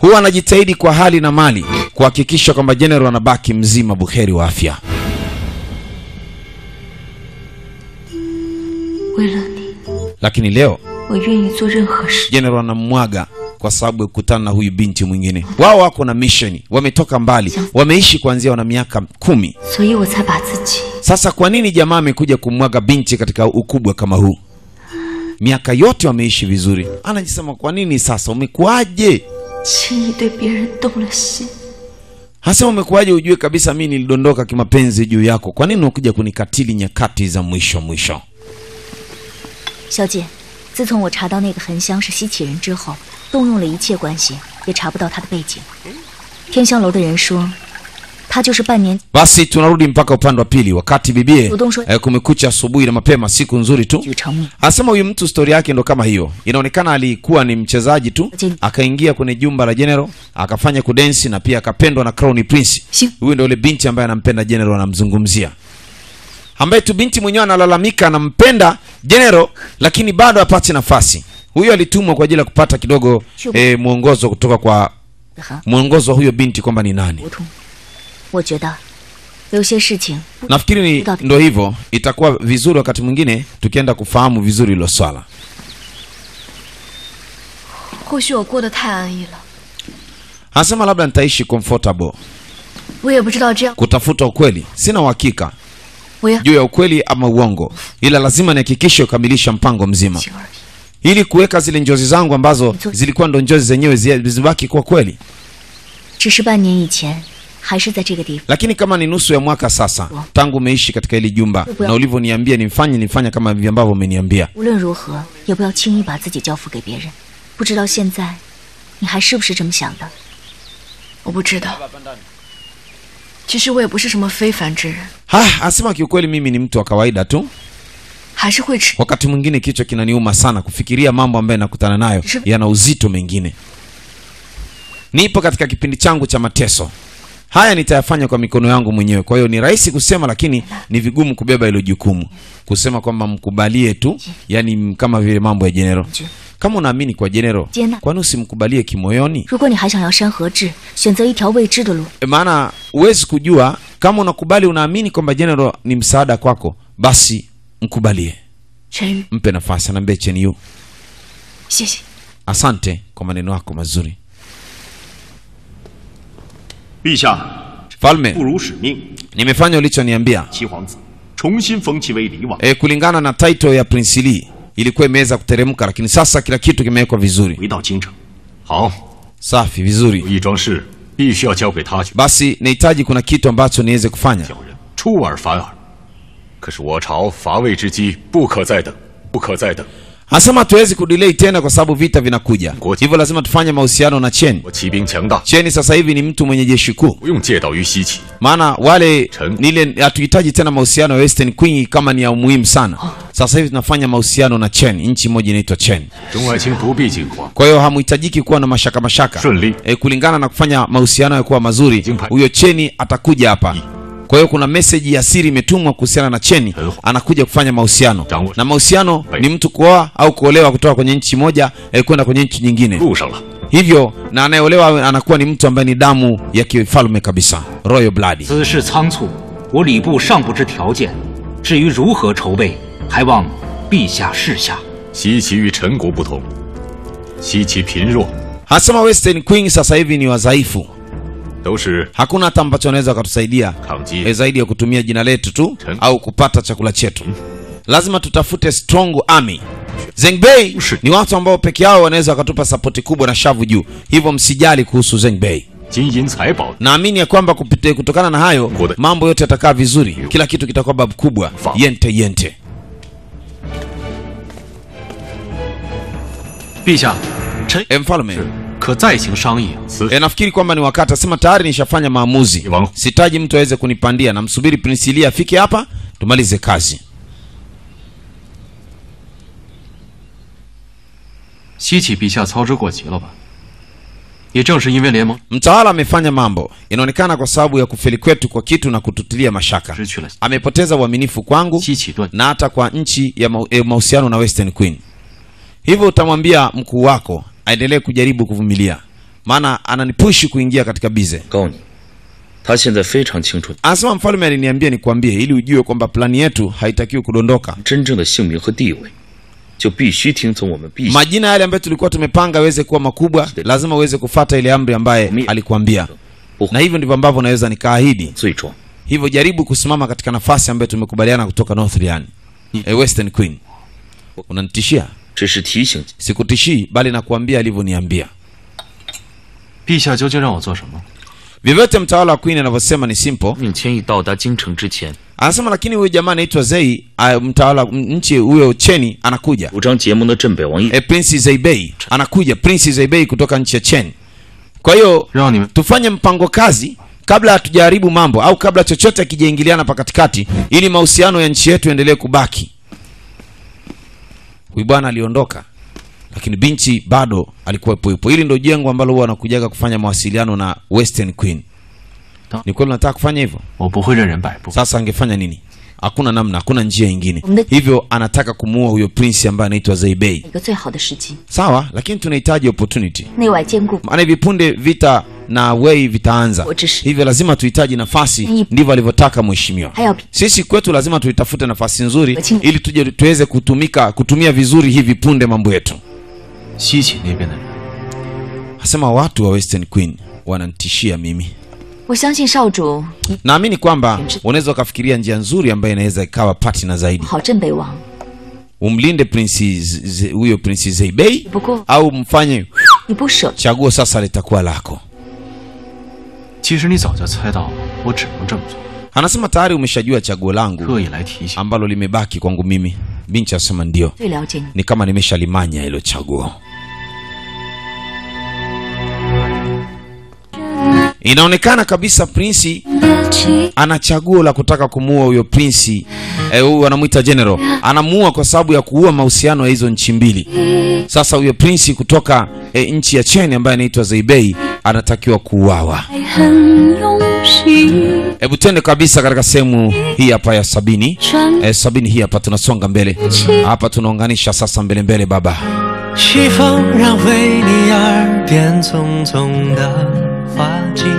huwa anajitahidi kwa hali na mali kuhakikisha kwamba general anabaki mzima buheri wa afya. 为了你， Lakini leo 我愿意做任何事。 general anamwaga kwa sababu ya kukutana na huyu binti mwingine. Wao wako na mission, wametoka mbali, wameishi kuanzia wana miaka kumi. 所以我才把自己 Sasa kwa nini jamaa amekuja kumwaga binti katika ukubwa kama huu? Miaka yote wameishi vizuri, anajisema kwa nini sasa, umekuwaje? 轻易对别人动了心。 Hasa umekuwaje ujue kabisa mi nilidondoka kimapenzi juu yako? Kwa nini unakuja kunikatili nyakati za mwisho mwisho? 小姐，自从我查到那个恒香是西岐人之后，动用了一切关系，也查不到他的背景。天香楼的人说，他就是半年 Basi tunarudi mpaka upande wa pili, wakati bibie Udongo- eh, kumekucha asubuhi na mapema, siku nzuri tu. 举成命。 Anasema huyu mtu stori yake ndo kama hiyo, inaonekana alikuwa ni mchezaji tu, Je- akaingia kwenye jumba la general akafanya kudensi na pia akapendwa na Crown Prince. Si- Huyu ndo yule binti ambaye anampenda general, anamzungumzia ambaye tu binti mwenyewe analalamika anampenda general, lakini bado hapati nafasi. Huyo alitumwa kwa ajili ya kupata kidogo Shubu. eh, mwongozo kutoka kwa 很 mwongozo wa huyo binti kwamba ni nani. 糊涂。我觉得有些事情 Nafikiri ni Udati. ndo hivyo, itakuwa vizuri wakati mwingine tukienda kufahamu vizuri hilo swala. 或许我过得太安逸了， Anasema labda nitaishi comfortable 我也不知道这样， kutafuta ukweli. Sina uhakika 我要 juu ya ukweli ama uongo, ila lazima nihakikishe kukamilisha mpango mzima 情而已。 ili kuweka zile njozi zangu ambazo zilikuwa ndo njozi zenyewe zi- zibaki kuwa kweli. 只是半年以前，还是在这个地方。 Lakini kama ni nusu ya mwaka sasa tangu umeishi katika hili jumba Bwana. na ulivyoniambia nimfanye, nifanya kama hivi ambavyo umeniambia. 无论如何，也不要轻易把自己交付给别人。不知道现在，你还是不是这么想的？ 我不知道，其实我也不是什么非凡之人， Ha, anasema kiukweli, mimi ni mtu wa kawaida tu. 还是会吃。 Wakati mwingine kichwa kinaniuma sana kufikiria mambo ambayo nakutana nayo Shu- yana uzito mengine. Nipo katika kipindi changu cha mateso. Haya nitayafanya kwa mikono yangu mwenyewe. Kwa hiyo ni rahisi kusema, lakini ni vigumu kubeba hilo jukumu, kusema kwamba mkubalie tu, yani kama vile mambo ya General. Kama unaamini kwa General, Jena. kwani usimkubalie kimoyoni? 如果你还想要山河志，选择一条未知的路， E, maana huwezi kujua kama unakubali, unaamini kwamba General ni msaada kwako, basi mkubalie, 陈宇， mpe nafasi. Anaambia Chen Yu, 谢谢。 asante kwa maneno yako mazuri. 陛下， Falme, 不辱使命， nimefanya ulichoniambia. 七皇子重新封其为黎王， E, kulingana na title ya Prince Lee ilikuwa imeweza kuteremka, lakini sasa kila kitu kimewekwa vizuri. 回到京城。 好， Safi, vizuri. 有一桩事必须要交给他去 Basi nahitaji kuna kitu ambacho niweze kufanya. 小人出尔反尔。可是我朝伐魏之机不可再等，不可再等。 Anasema hatuwezi kudelay tena kwa sababu vita vinakuja, Ngoja. hivyo lazima tufanye mahusiano na Chen. 我骑兵强大， Chen sasa hivi ni mtu mwenye jeshi kuu, 不用借道于西岐。 maana wale Chen. nile hatuhitaji tena mahusiano ya Western Queen kama ni ya umuhimu sana. Sasa hivi tunafanya mahusiano na Chen, nchi moja inaitwa Chen. 中爱卿不必惊慌， Kwa hiyo hamuhitajiki kuwa na mashaka mashaka. 顺利. E, kulingana na kufanya mahusiano ya kuwa mazuri, Jingpai. huyo Cheni atakuja hapa. Kwa hiyo kuna meseji ya siri imetumwa kuhusiana na Cheni, Hello. anakuja kufanya mahusiano. Jangu. Na mahusiano Hai. ni mtu kuoa au kuolewa kutoka kwenye nchi moja e, kwenda kwenye nchi nyingine. 路上了。 Hivyo na anayeolewa anakuwa ni mtu ambaye ni damu ya kifalme kabisa, royal blood. 此事仓促，我礼部尚不知条件。至于如何筹备，还望陛下示下。 西岐与陈国不同，西岐贫弱， Hasema Western Queen sasa hivi ni wadhaifu, 都是 hakuna hata ambacho anaweza wakatusaidia 抗 e, 击 zaidi ya kutumia jina letu tu Chen. au kupata chakula chetu. Lazima tutafute strong army. Zengbei Ushi. ni watu ambao peke yao wanaweza wakatupa sapoti kubwa na shavu juu, hivyo msijali kuhusu Zengbei. 金银财宝。 Naamini ya kwamba kupite, kutokana na hayo Ngoja. mambo yote yatakaa vizuri, kila kitu kitakuwa babu kubwa, Fa. yente yente. 陛下，臣 E, mfalme 可再行商议。 此 e, nafikiri kwamba ni wakati, asema tayari nishafanya maamuzi, Iwangu. sitaji mtu aweze kunipandia, namsubiri Prince Lee afike hapa tumalize kazi. 西岐陛下操之过急了吧？也正是因为联盟 Mtawala amefanya mambo, inaonekana kwa sababu ya kufeli kwetu kwa kitu na kututilia mashaka. 失去了 Amepoteza uaminifu kwangu 西岐断， na hata kwa nchi ya mau- eh, mahusiano na Western Queen. Hivyo utamwambia mkuu wako aendelee kujaribu kuvumilia, maana ananipushi kuingia katika bize 告诉你，他现在非常清楚 anasema mfalme aliniambia nikwambie ili ujue kwamba plani yetu haitakiwi kudondoka 真正的姓名和地位，就必须听从我们陛下。 majina yale ambayo tulikuwa tumepanga aweze kuwa makubwa lazima uweze kufata ile amri ambaye alikuambia na hivyo ndivyo ambavyo naweza nikaahidi 罪状， hivyo jaribu kusimama katika nafasi ambayo tumekubaliana kutoka northrian e, western queen unanitishia 只是提醒 sikutishii bali nakuambia alivyoniambia 陛下究竟让我做什么？ vyovyote mtawala wa queen anavyosema ni simple 命千亿到达京城之前， anasema lakini huyu jamaa anaitwa zei ah, mtawala m- nchi huyo cheni anakuja 主张结盟的镇北王一 e, prince zeibei anakuja prince zeibei kutoka nchi ya chen kwa hiyo 让你们 tufanye mpango kazi kabla hatujaharibu mambo au kabla chochote akijaingiliana pa katikati ili mahusiano ya nchi yetu yaendelee kubaki huyu bwana aliondoka lakini binti bado alikuwa ipo ipo hili ndo jengo ambalo huwa anakujaga kufanya mawasiliano na western queen ni kweli unataka kufanya hivyo 我不会任人摆布。 sasa angefanya nini hakuna namna hakuna njia ingine Mde- hivyo anataka kumuua huyo prince ambaye anaitwa zeibei 一个最好的时机， sawa lakini tunahitaji opportunity 内外兼顾。 maana hivi punde vita na wei vitaanza Wajishi. hivyo lazima tuhitaji nafasi Ni- ndivyo alivyotaka mheshimiwa 还要 sisi kwetu lazima tuitafute nafasi nzuri Waching- ili tuje tuweze kutumika kutumia vizuri hivi punde mambo yetu 西岐那边的人， hasema watu wa western queen wanantishia mimi 我相信少主一 naamini kwamba unaweza ukafikiria njia nzuri ambayo inaweza ikawa partner zaidi 好镇北王， umlinde prinsi Z- Z- huyo prinsi zeibei 不过 au mfanye 你不舍， chaguo sasa litakuwa lako 其实你早就猜到我只能这么做， anasema tayari umeshajua chaguo langu 特意来提醒。 ambalo limebaki kwangu mimi binchi asema ndio 最了解你。 ni kama nimeshalimanya hilo chaguo inaonekana kabisa prinsi ana chaguo la kutaka kumuua huyo prinsi eh, huyu anamwita general anamuua kwa sababu ya kuua mahusiano ya hizo nchi mbili sasa huyo prinsi kutoka eh, nchi ya cheni ambaye anaitwa zeibei anatakiwa kuuawa hebu twende kabisa katika sehemu hii hapa ya sabini eh, sabini hii hapa tunasonga mbele hapa tunaunganisha sasa mbele mbele baba 西风让为你耳边匆匆的花季，